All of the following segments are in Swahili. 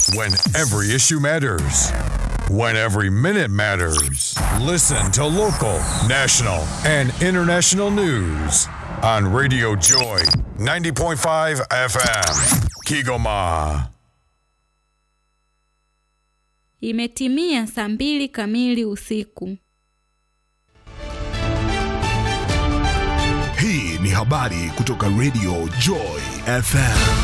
When every issue matters. When every minute matters. Listen to local, national, and international news on Radio Joy 90.5 FM. Kigoma. Imetimia saa mbili kamili usiku. Hii ni habari kutoka Radio Joy FM.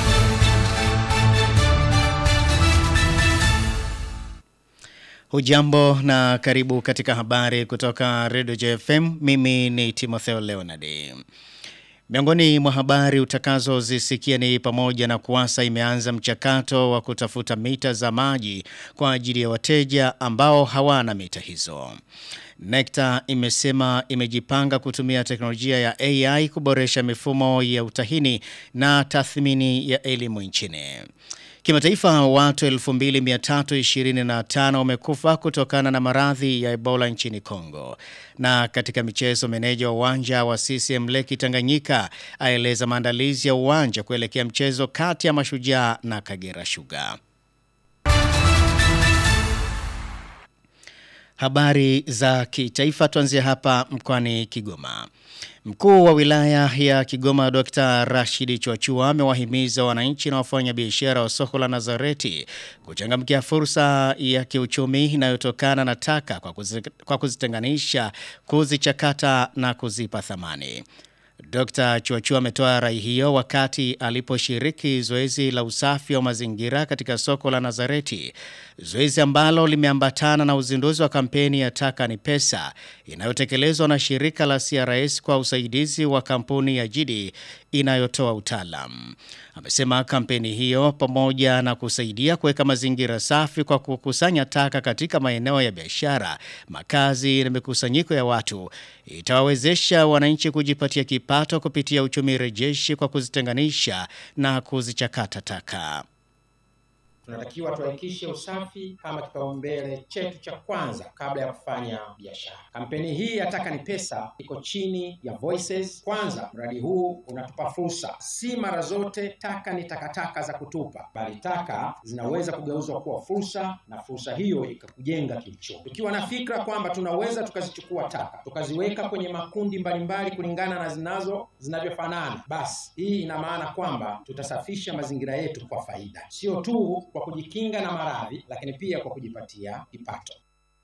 Hujambo na karibu katika habari kutoka Radio JFM. Mimi ni Timotheo Leonard. Miongoni mwa habari utakazozisikia ni pamoja na kuwasa imeanza mchakato wa kutafuta mita za maji kwa ajili ya wateja ambao hawana mita hizo. Nekta imesema imejipanga kutumia teknolojia ya AI kuboresha mifumo ya utahini na tathmini ya elimu nchini. Kimataifa watu 2325 wamekufa kutokana na maradhi ya Ebola nchini Kongo. Na katika michezo meneja wa uwanja wa CCM Leki Tanganyika aeleza maandalizi ya uwanja kuelekea mchezo kati ya Mashujaa na Kagera Sugar. Habari za kitaifa tuanzie hapa mkoani Kigoma. Mkuu wa wilaya ya Kigoma Dr. Rashidi Chwachua amewahimiza wananchi na wafanya biashara wa soko la Nazareti kuchangamkia fursa ya kiuchumi inayotokana na taka kwa, kuzi, kwa kuzitenganisha, kuzichakata na kuzipa thamani. Dr. Chuachua ametoa rai hiyo wakati aliposhiriki zoezi la usafi wa mazingira katika soko la Nazareti, zoezi ambalo limeambatana na uzinduzi wa kampeni ya taka ni pesa inayotekelezwa na shirika la CRS kwa usaidizi wa kampuni ya Jidi inayotoa utaalam. Amesema kampeni hiyo pamoja na kusaidia kuweka mazingira safi kwa kukusanya taka katika maeneo ya biashara, makazi na mikusanyiko ya watu itawawezesha wananchi kujipatia kipato kupitia uchumi rejeshi kwa kuzitenganisha na kuzichakata taka. Tunatakiwa tuhakikishe usafi kama kipaumbele chetu cha kwanza kabla ya kufanya biashara. Kampeni hii ya Taka ni Pesa iko chini ya Voices. Kwanza, mradi huu unatupa fursa. Si mara zote taka ni takataka za kutupa, bali taka zinaweza kugeuzwa kuwa fursa, na fursa hiyo ikakujenga kiuchumi. Tukiwa na fikra kwamba tunaweza tukazichukua taka tukaziweka kwenye makundi mbalimbali kulingana na zinazo zinavyofanana, basi hii ina maana kwamba tutasafisha mazingira yetu kwa faida, sio tu kwa kujikinga na maradhi lakini pia kwa kujipatia kipato.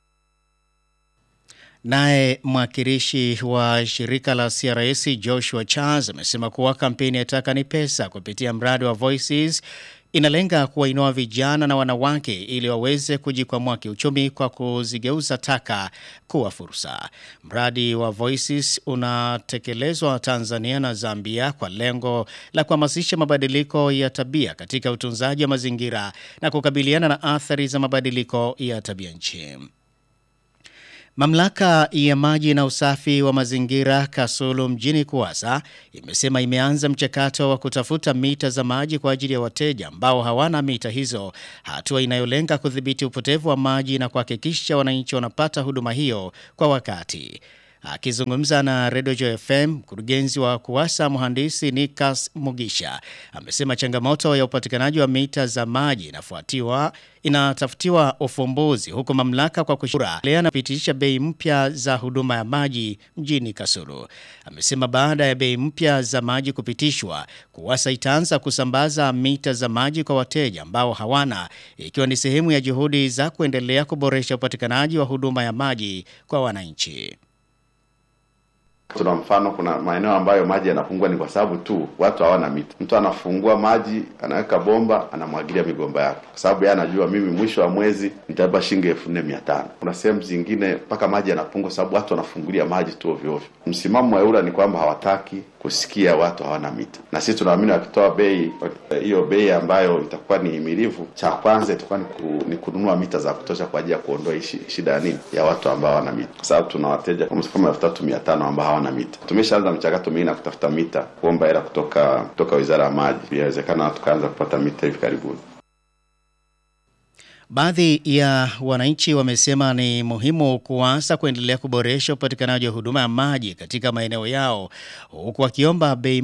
Naye mwakilishi wa shirika la CRS Joshua Charles amesema kuwa kampeni ya Taka ni Pesa kupitia mradi wa Voices inalenga kuwainua vijana na wanawake ili waweze kujikwamua kiuchumi kwa kuzigeuza taka kuwa fursa. Mradi wa Voices unatekelezwa Tanzania na Zambia kwa lengo la kuhamasisha mabadiliko ya tabia katika utunzaji wa mazingira na kukabiliana na athari za mabadiliko ya tabia nchi. Mamlaka ya maji na usafi wa mazingira Kasulu mjini Kuwasa imesema imeanza mchakato wa kutafuta mita za maji kwa ajili ya wateja ambao hawana mita hizo, hatua inayolenga kudhibiti upotevu wa maji na kuhakikisha wananchi wanapata huduma hiyo kwa wakati. Akizungumza na Radio Joy FM, mkurugenzi wa Kuwasa mhandisi Nikas Mugisha amesema changamoto ya upatikanaji wa mita za maji inafuatiwa inatafutiwa ufumbuzi huku mamlaka kwa kushura leo anapitisha bei mpya za huduma ya maji mjini Kasulu. Amesema baada ya bei mpya za maji kupitishwa, Kuwasa itaanza kusambaza mita za maji kwa wateja ambao hawana, ikiwa ni sehemu ya juhudi za kuendelea kuboresha upatikanaji wa huduma ya maji kwa wananchi. Tuna mfano, kuna maeneo ambayo maji yanapungua ni kwa sababu tu watu hawana mita. Mtu anafungua maji, anaweka bomba, anamwagilia migomba yake, kwa sababu yeye anajua mimi mwisho wa mwezi nitalipa shilingi elfu nne mia tano. Kuna sehemu zingine mpaka maji yanapungua, sababu watu wanafungulia maji tu ovyo ovyo. Msimamo wa EWURA ni kwamba hawataki kusikia watu hawana mita, na sisi tunaamini wakitoa bei hiyo, bei ambayo itakuwa ni himilivu, cha kwanza itakuwa ni, ku, ni kununua mita za kutosha kwa ajili ya kuondoa shida ya nini ya watu ambao hawana mita, kwa sababu tuna wateja kama elfu tatu mia tano ambao hawana mita. Tumeshaanza mchakato mwingine na kutafuta mita, kuomba hela kutoka kutoka Wizara ya Maji, inawezekana tukaanza kupata mita hivi karibuni. Baadhi ya wananchi wamesema ni muhimu kuanza kuendelea kuboresha upatikanaji wa huduma ya maji katika maeneo yao huku wakiomba bei